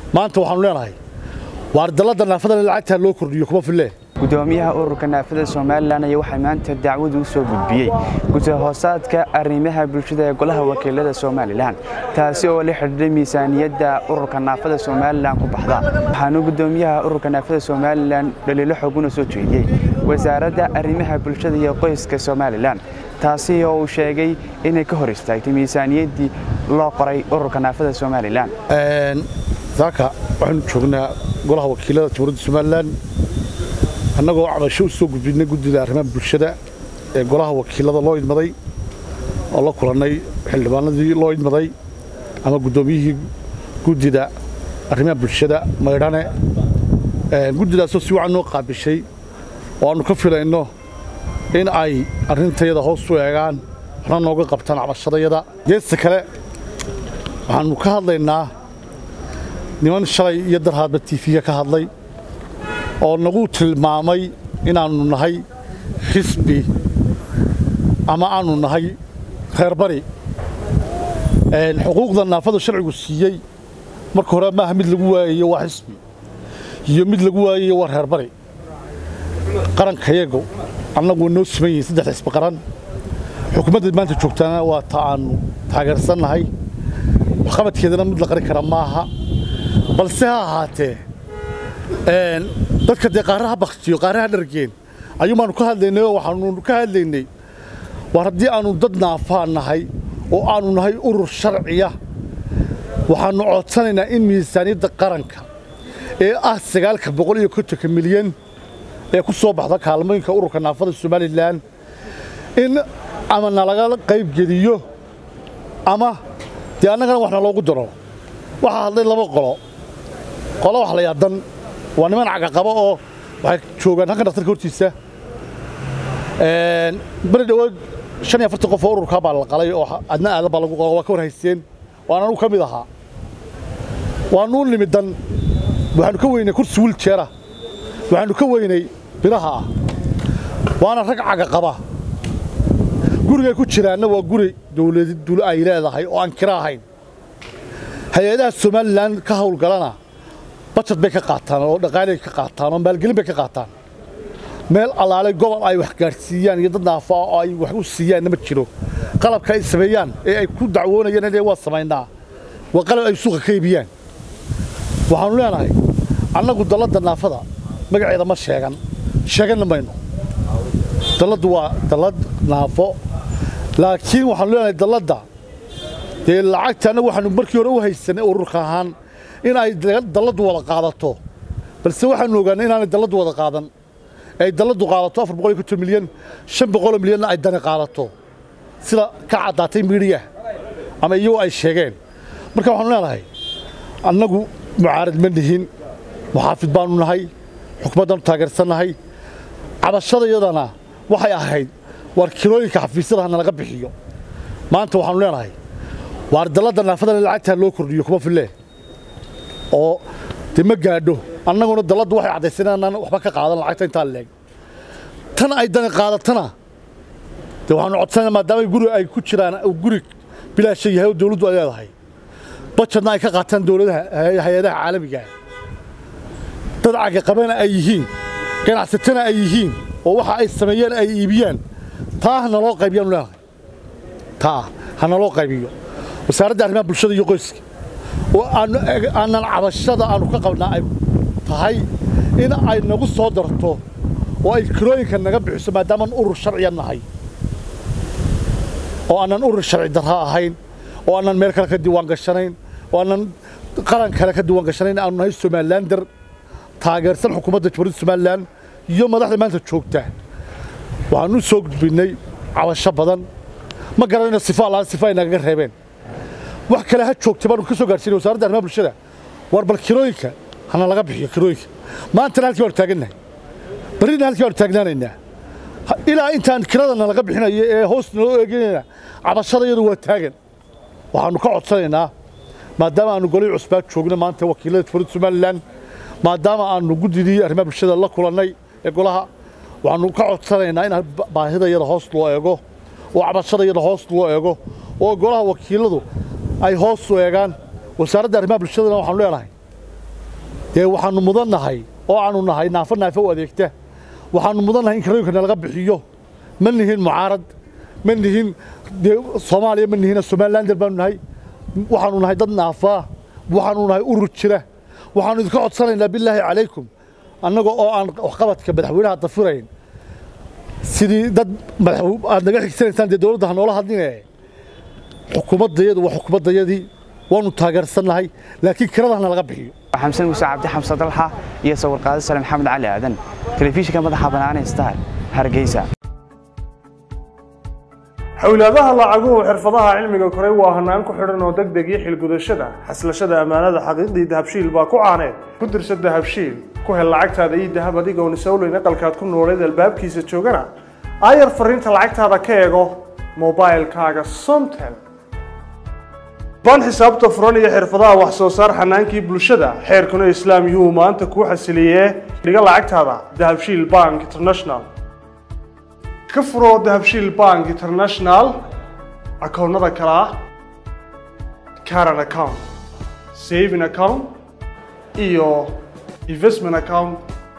maanta waxaanu leenahay waar dalladda naafada lacagtaa loo kordhiyo kuma fillee gudoomiyaha ururka naafada somalilan ayaa waxaa maanta dacwadu u soo gudbiyey gudahoosaadka arrimaha bulshada ee golaha wakiilada somalilan taasi oo la xidhiidhay miisaaniyadda ururka naafada somalilan ku baxda waxaanu gudoomiyaha ururka naafada somalilan dhaliilo xooguna soo jeediyey wasaaradda arrimaha bulshada iyo qoyska somalilan taasi oo uu sheegay inay ka hor istaagtay miisaaniyaddii loo qoray ururka naafada somalilan saaka waxaanu joognaa golaha wakiilada jamhuuriyadda somalilan annagoo cabasho u soo gudbinay guddida arrimaha bulshada ee golaha wakiilada loo idmaday oo la kulannay xildhibaanadii loo idmaday ama guddoomiyihii guddida arrimaha bulshada maydhane guddidaasoo si wacan noo qaabishay oo aannu ka filayno in ay arrintayada hoos u eegaan waxna nooga qabtaan cabashadayada geesta kale waxaannu ka hadlaynaa niman shalay iyo darhaadba tiifiga ka hadlay oo nagu tilmaamay inaannu nahay xisbi ama aannu nahay reerbari xuquuqda naafadu sharcigu siiyey marka hore maaha mid lagu waayayo waa xisbi iyo mid lagu waayayo waa reerbari qarankayagu annagu waa noo siman yihiin saddex xisbi qaran xukuumadda maanta joogtaana waa ta aannu taageersannahay waxqabadkeedana mid la qarin kara maaha balse ha ahaatee dadka dee qaaraha baktiyo qaaraha dhargeen ayuun baanu ka hadlaynay oo waxaanu ka hadlaynay war haddii aannu dad naafaa nahay oo aannu nahay urur sharciya waxaannu codsanaynaa in miisaaniyadda qaranka ee ah sagaalka boqol iyo kontonka milyan ee ku soo baxda kaalmooyinka ururka naafada somalilan in ama nalaga qaybgeliyo ama dee annagana waxna loogu daro waxaa hadlay laba qolo qolo wax la yaadan waa niman cagaqaba oo waxay joogaan halkan dhaktarka hortiisa beri dhowaad shan iyo afartan qof oo ururkaa baa la qalay oo adna aadan baa lagu qala waa ka war haysteen waan anugu ka mid ahaa waanuu nimidan waxaanu ka weynay kursi wiiljeera waxaanu ka weynay biraha ah waana rag cagaqaba gurigay ku jiraanna waa guri dawlad ay leedahay oo aan kira ahayn hay-adaha somalilan ka hawlgalana bajad bay ka qaataan oo dhaqaalay ka qaataan oo maalgelin bay ka qaataan meel allaalay gobol ay wax gaadhsiiyaan iyo dad naafaa oo ay wax u siiyaanna ma jiro qalabka ay sameeyaan ee ay ku dacwoonayaan inay waa samaynaa waa qalab ay suuqa ka iibiyaan waxaannu leenahay annagu dalladda naafada magaceeda ma sheegan sheeganna mayno dalladdu waa dallad naafo laakiin waxaanu leenahay dalladda dee lacagta annagu waxaanu markii hore u haysanay ururka ahaan in ay dalladdu wada qaadato balse waxaanu ogaanay inaanay dalladdu wada qaadan ay dalladdu qaadato afar boqol iyo konton milyan shan boqoloo milyanna ay dani qaadato sida ka caddaatay miidhiya ama iyagu ay sheegeen marka waxaanu leenahay annagu mucaarad ma nihin muxaafid baanu nahay xukumaddaanu taageersannahay cabashadayadana waxay ahayd waar kilooyinka xafiisyada hana laga bixiyo maanta waxaanu leenahay waar dalladda naafadana lacagtaa loo kordhiyo kuma fillee oo dee ma gaadho annaguna dalladdu waxay caddayseen inaan waxba ka qaadan lacagta intaa leeg tan ay dani qaadatana dee waxaanu codsanayna maadaama guri ay ku jiraan guri bilaasha yahay oo dawladdu ay leedahay bajadna ay ka qaataan dawladaha hay-adaha caalamiga dad cagaqabana ay yihiin ganacsatana ay yihiin oo waxa ay sameeyeen ay iibiyaan taa ha naloo qaybiyaanu leenahay taa ha naloo qaybiyo wasaaradda arrimaha bulshada iyo qoyska oo aanan cabashada aannu ka qabnaa ay tahay in ay nagu soo darto oo ay kirooyinka naga bixiso maadaamaan urur sharciya nahay oo aanan urur sharci darra ahayn oo aanan meel kale ka diiwaan gashanayn oo aanan qaran kale ka diiwaan gashanayn aanu nahay somalilander taageersan xukuumadda jamhuuriyadda somalilan iyo madaxda maanta joogta waxaanu soo gudbinnay cabasho badan ma garanayno sifa allaan sifa ay nagaga reebeen wax kale ha joogta baanu ka soo gaarsiinay wasaaradda arrimaha bulshada war bal kirooyinka hana laga bixiyo kirooyinka maantana halkii baanu taagannahay barrina halkii baanu taagnaanaynaa ilaa intaan kiradana laga bixinayo ee hoos naloo eeganayna cabashadayadu waa taagan waxaannu ka codsanaynaa maadaama aannu golay cusbaa joogno maanta wakiilada jamhuuriyadda somalilan maadaama aannu guddidii arrimaha bulshada la kulannay ee golaha waxaannu ka codsanaynaa in baahidayada hoos loo eego oo cabashadayada hoos loo eego oo golaha wakiiladu ay hoos u eegaan wasaaradda arrimaha bulshadana waxaanu leenahay dee waxaannu mudan nahay oo aanu nahay naafo naafo u adeegta waxaannu mudan nahay in karooyinka nalaga bixiyo ma nihin mucaarad ma nihin dee soomaaliya ma nihina somalilander baanu nahay waxaanu nahay dad naafaa waxaanu nahay urur jira waxaanu idinka codsanaynaa bilaahi calaykum annaga oo aan waxqabadka madaxweynaha dafirayn sidii dad aad naga xigsanaysaan dee dowladda ha noola hadline xukuumaddayadu waa xukuumaddayadii waanu taageersannahay laakiin kiradahna laga bixiyo xamsan muuse cabdi xamse dalxa iyo sawirqaado sale maxamed cali aadan telefishinka madaxa bannaan ee star hargeysa xowlaadaha lacaguhu xirfadaha cilmiga koray waa hanaan ku xidhan oo deg deg iyo xilgudashada xaslashada ammaanada xaqiiqdii dahabshiil baa ku caaneed ku dirsa dahabshiil ku hel lacagtaada iyo dahab adigoon isowleyn aqalkaad ku nooleed albaabkiisa joogana aayar fariinta lacagtaada ka eego mobailkaaga somtel baan xisaabta furan iyo xirfadaha wax soo saar xanaankii bulshada xeerkuna islaam yuhu maanta kuu xasiliyee dhiga lacagtaada dahabshiil bank international ka furo dahabshiil bank international akoonnada kale ah caran account saving account iyo investment account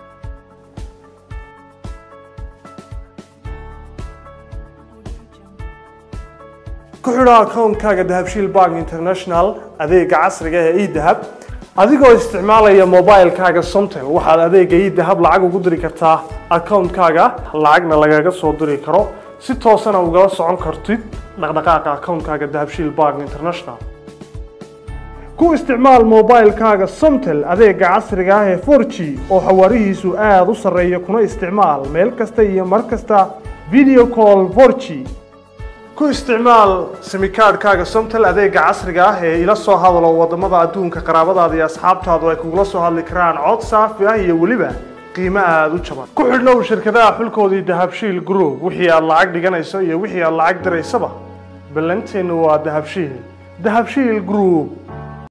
ku xidho akoonkaaga dahabshiil bank international adeega casriga ee edahab adigoo isticmaalaya mobilkaaga somtel waxaad adeega edahab lacag ugu diri kartaa akoonkaaga lacagna lagaga soo diri karo si toosana ugala socon kartid dhaqdhaqaaqa akoonkaaga dahabshiil bank international ku isticmaal mobilkaaga somtel adeega casriga ah ee 4g oo xawaarihiisu aada u sarreeya kuna isticmaal meel kasta iyo mar kasta video call 4g ku isticmaal simikaadhkaaga somtel adeega casriga ah ee ila soo hadalo waddamada adduunka qaraabadaada iyo asxaabtaadu ay kugula soo hadli karaan cod saafi ah iyo weliba qiimo aada u jaban ku xidhnow shirkadaha xulkoodii dahabshiil group wixii aad lacag dhiganayso iyo wixii aad lacag diraysaba ballanteennu waa dahabshiil dahabshiil group